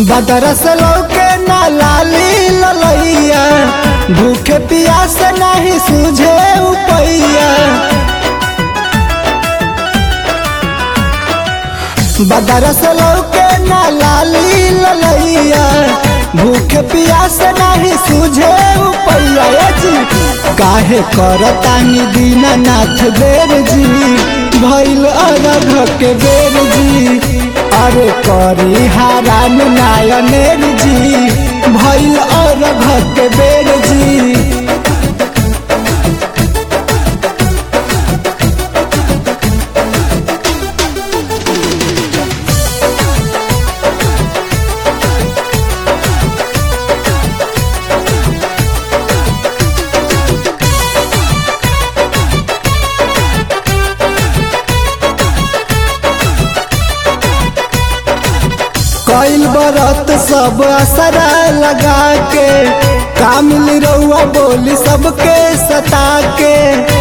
बदरस लौके ना लाली ललैया भूखे पियास नहीं सूझे उपैया बदरस लौके ना लाली ललैया भूखे पियास नहीं सूझे उपैया ए जी काहे करतानी दीनानाथ देर जी भैल अरघ के बेर जी अरे करी हारान नायनेर जी भैल अरघ के बेर जी कैल बरत सब असरा लगा के कामिल रउआ बोली सबके सता के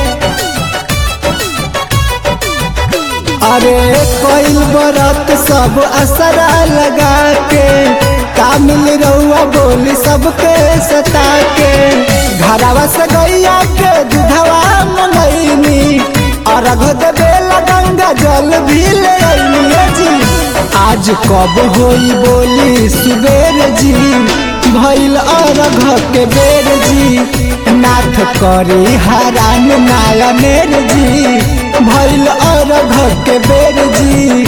अरे कैल बरत सब असरा लगा के कामिल रउआ बोली सबके सता के घरवा से गैया के दूधवा मंगैनी अर्घ देवेला गंगा जल भी ले अइनी जी आज कब होई बोली सुबेर जी भैल अरघ के बेर जी नाथ करी हरान नायनेर जी भैल अरघ के बेर जी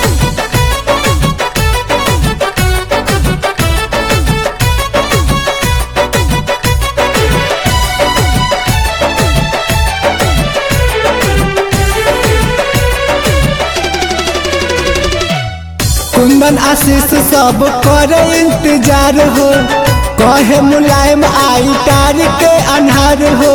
कुंदन आशीष सब करे इंतजार हो कहे मुलायम आई तार के अनहार हो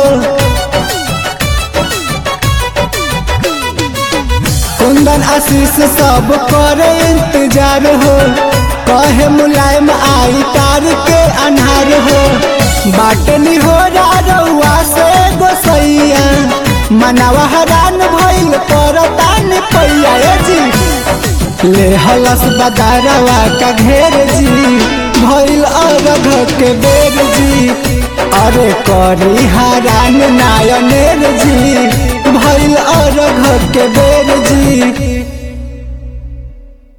कुंदन आशीष सब करे इंतजार हो कहे मुलायम आई तार के अनहार हो बाटनी हो रउआ से गोसैया मनावा हरान भइल करतान पैया जी ले हलस बदारवा का घेर जी भइल अरघ के बेर जी अरे करी हारान नायनेर जी भइल अरघ के बेर जी